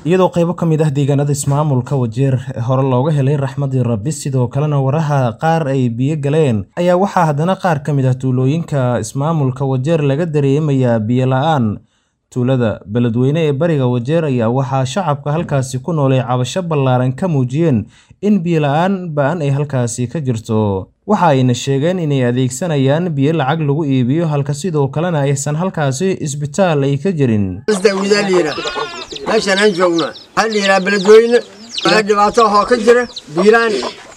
iyadoo qaybo ka mid ah deegaanada ismaamulka wajeer hore looga helay raxmadii rabbi sidoo kalena waraha qaar ay biyo galeen ayaa waxaa haddana qaar ka mid ah tuulooyinka ismaamulka wajeer laga dareemayaa biyo la-aan tuulada beledweyne ee bariga wajeer ayaa waxaa shacabka halkaasi ku nool ay cabasho ballaaran ka muujiyeen in biyo la-aan ba-an ay halkaasi ka jirto waxa ayna sheegeen inay adeegsanayaan biyo lacag lagu iibiyo halka sidoo kalena aysan halkaasi isbitaal ay ka jirin meeshaan aan joogno waxaa la yidhaha beledweyne waxaa dhibaato ahoo ka jira biilaan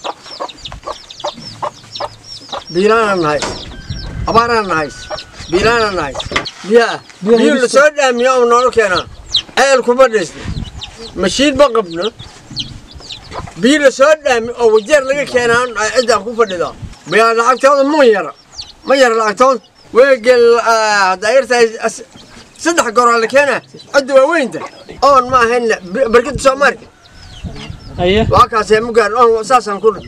biilaanaan nahay abaaraan nahay biilaanaan nahay biyaa biyo la soo dhaamiyo oo noola keenaa ceel kuma dhisna mashiin ma qabno biyo la soo dhaami oo wajeer laga keenaa ciddaan ku fadhidaa biyaa lacagtooda ma yara ma yara lacagtooda weegel haddaa yartahay saddex goraa la keenaa cidda waaweynta oon ma ahayn barkada soomaaliya waa kaasee mugaan oon saasaan ku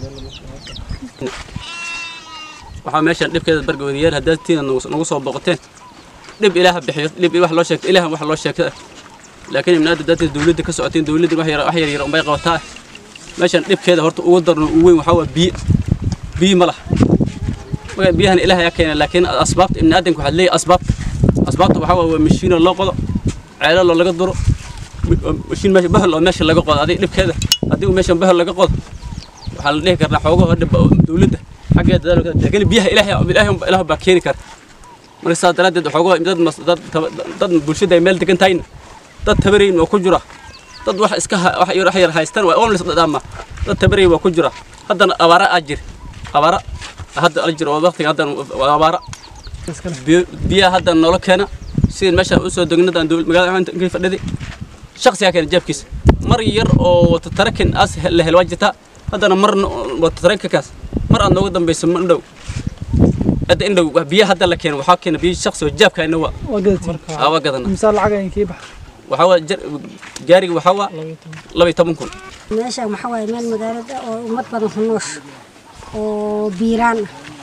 waxaa meeshaan dhibkeeda bargawadayaal haddaad tiina nagu soo boqoteen dhib ilaaha bixiyo dhib wax loo sheegto ilaahan wax loo sheegta laakiin ibnaada dadka dawladda ka socoteen dawladda wax yar wax yar yar unbay qabataa meeshaan dhibkeeda horta ugu darno ugu weyn waxaa waa biyo biyo ma laha marka biyahan ilaaha yaa keena laakiin asbaabta ibnaadamka waxaad leeyahay asbaabta asbaabta waxaa waa mashiinoo loo qodo ceelalo laga duro mashiin meesha bahal oo meesha laga qodo adiga dhibkeeda adigu meeshan bahal laga qodo waxaa la dhihi karnaa xoogaho dhib dawladda xaggeeda dadaalka laakiin biyaha ilaahay ilaahay ilaah baa keeni kara marka saas daraaddeed xoogaho dad dad dad bulshada ay meel degan tahayna dad tabarayn waa ku jira dad wax iska wax yar wax yar haystaan waa oon lisdhaama dad tabaray waa ku jira haddana abaara aa jir abaara hadda ala jiro waqtiga haddana waa abaara biyaha hadda noola keena sidii meeshaan usoo degnadan magaalada inkay fadhiday shaksigaa keena jeebkiisa mar yar oo wata tarakin as la hel waa jirtaa haddana mar wata tarankankaas mar aad nooga dambayso ma indhow hadda indhow biyaha hadda la keena waxaa keena biyo shaksi oo jeebka ina waa waa gadana waxaa waa gaariga waxaa waa laba iyo toban kun meeshaan waxaa waaye meel magaalada oo ummad badan ku noosh oo biiraan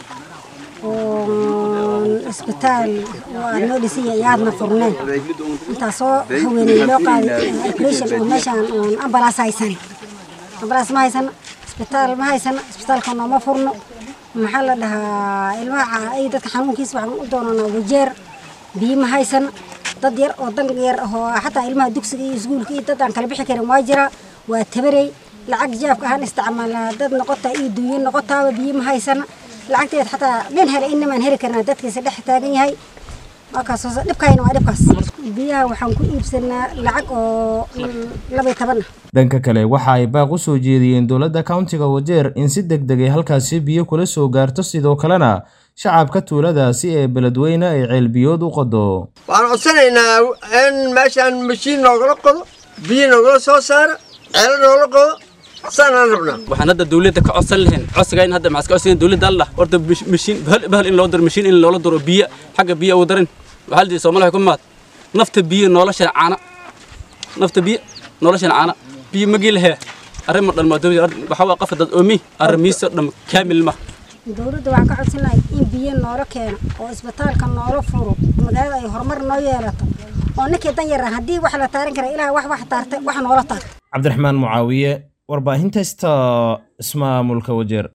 ah oo isbitaal oo aad noo dhisay iyo aadna furneen intaasoo haweeney loo qaaday operation oo meeshaan oon ambalaas haysan ambalaas ma haysan isbitaal ma haysan isbitaalka nooma furno maxaa la dhahaa ilmaha ay dadka xanuunkiisa waxaan u doonanaa wajeer biyo ma haysan dad yar oo dan yar oo xataa ilmaha dugsiga iyo iskuulka iyo dad aan kala bixi karin waa jira waa tabarey lacag jaabka ahaan isticmaalnaa dad noqotaa iyo duunyo noqotaaba biyo ma haysana lacagteed xataa nin hele inamaan heli karnaa dadkiisa dhex taagan yahay waakaas dhibkayna waa dhibkaas biyaha waxaan ku iibsanaa lacag oo laba iyo toban ah dhanka kale waxa ay baaq u soo jeediyeen dowladda countiga wajeer in si deg deg ay halkaasi biyo kula soo gaarto sidoo kalena shacabka tuuladaasi ee beledweyne ay ceelbiyood u qodo waxaan codsanaynaa in meeshaan mashiin noogala qodo biyo noogala soo saara ceelo noogala qodo saanaan rabnaa waxaan hadda dawladda ka codsan lahayn codsiga in hadda maxaa ka codsan dawladda allah horta mashiin bahal bahal in loo diro mashiin in loola diro biyo xagga biyo ugu darin waxaa la diiday Soomaaliya ku maad nafta biyo nolosha caana nafta biyo nolosha caana biyo magi lahe arrimo dhan ma dawladda waxa waa qafad dad oomi arrimiisa dhan kaamil ma dawladda waxaan ka codsan lahay in biyo noola keeno oo isbitaalka noola furo magaalada ay horumar noo yeelato oo ninkii dan yaran haddii wax la taaran kara ilaah wax wax taartay wax noola taartay cabdiraxmaan mucaawiye warbaahinta sta ismaamulka wajeer